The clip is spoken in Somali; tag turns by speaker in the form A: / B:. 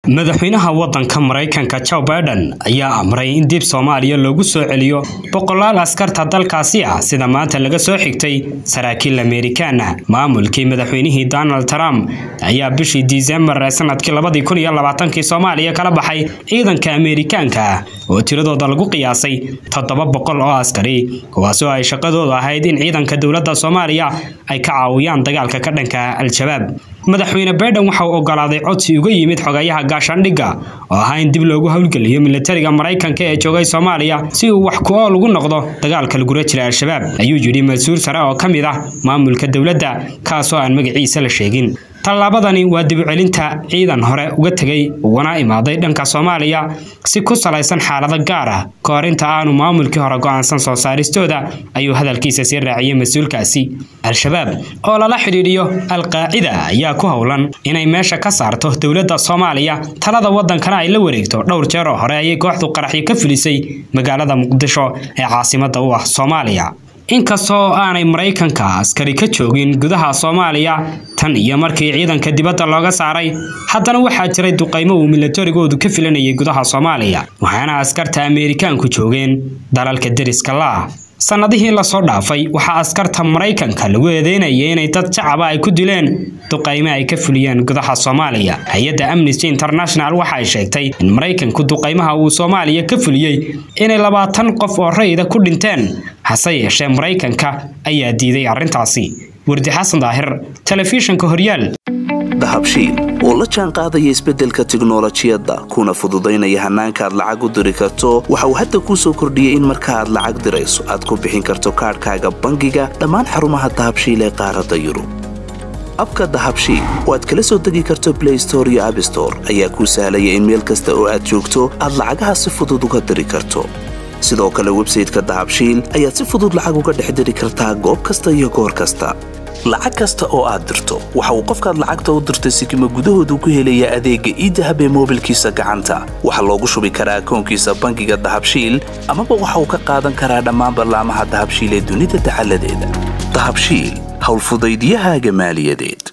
A: madaxweynaha wadanka maraykanka joe biden ayaa amray in dib soomaaliya loogu soo celiyo boqolaal askarta dalkaasi ah sida maanta laga soo xigtay saraakiil amerikaan ah maamulkii madaxweynihii donald trump ayaa bishii disembar ee sanadkii labadii kun iyo labaatankii soomaaliya kala baxay ciidanka amerikaanka ah oo tiradooda lagu qiyaasay toddoba boqol oo askari kuwaasoo ay shaqadoodu ahayd in ciidanka dowladda soomaaliya ay ka caawiyaan dagaalka ka dhanka al-shabaab madaxweyne baiden waxa uu ogolaaday codsi uga yimid xogayaha gaashaandhigga oo ahaa in dib loogu howlgeliyo militariga maraykanka ee joogay soomaaliya si uu wax ku-ool ugu noqdo dagaalka lagula jira al-shabaab ayuu yidhi mas-uul sare oo ka mid ah maamulka dowladda kaasoo aan magaciisa la sheegin tallaabadani waa dibucelinta ciidan hore uga tegay ugana imaaday dhanka soomaaliya si ku salaysan xaalado gaar ah ka hor inta aanu maamulkii hore go'aansan soo saaristooda ayuu hadalkiisa sii raaciyey mas-uulkaasi al-shabaab oo lala xidhiidhiyo al-qaacida ayaa ku howlan inay meesha ka saarto dowladda soomaaliya talada wadankana ay la wareegto dhowr jeer oo hore ayay kooxdu qaraxyo ka filisay magaalada muqdisho ee caasimada u ah soomaaliya inkastoo aanay maraykanka askari ka joogin gudaha soomaaliya tan iyo markii ciidanka dibadda looga saaray haddana waxaa jiray duqaymo uu milatarigoodu ka filanayay gudaha soomaaliya waxaana askarta ameerikaanku joogeen dalalka deriska la-ah sannadihii lasoo dhaafay waxaa askarta maraykanka lagu eedeynayay inay dad shacaba ay ku dileen duqaymo ay ka fuliyeen gudaha soomaaliya hay-adda amnesty international waxa ay sheegtay in maraykanku duqaymaha uu soomaaliya ka fuliyey inay labaatan qof oo rayida ku dhinteen hase yeeshee maraykanka ayaa diiday arrintaasi wardi xasan daahir telefishinka horyaal
B: dahabshiil oo la jaan qaadaya isbeddelka tiknolojiyadda kuna fududaynaya hannaanka aad lacag u diri karto waxa uu hadda kuu soo kordhiyey in marka aad lacag dirayso aad ku bixin karto kaadhkaaga bangiga dhammaan xarumaha dahabshiil ee qaaradda yurub abka dahabshiil oo aad kala soo degi karto blay store iyo abstore ayaa kuu sahlaya in meel kasta oo aad joogto aad lacagaha si fudud uga diri karto sidoo kale websayteka dahabshiil ayaad si fudud lacag uga dhex diri kartaa goob kasta iyo goor kasta lacag kasta oo aad dirto waxa uu qofkaad lacagta u dirtay sikima gudahoodu ku helayaa adeegga iidahab ee moobilkiisa gacanta waxaa loogu shubi karaa akoonkiisa bangiga dahabshiil amaba waxa uu ka qaadan karaa dhammaan ballaamaha dahabshiil ee dunida dacaladeeda dahabshiil howlfudaydyahaaga maaliyadeed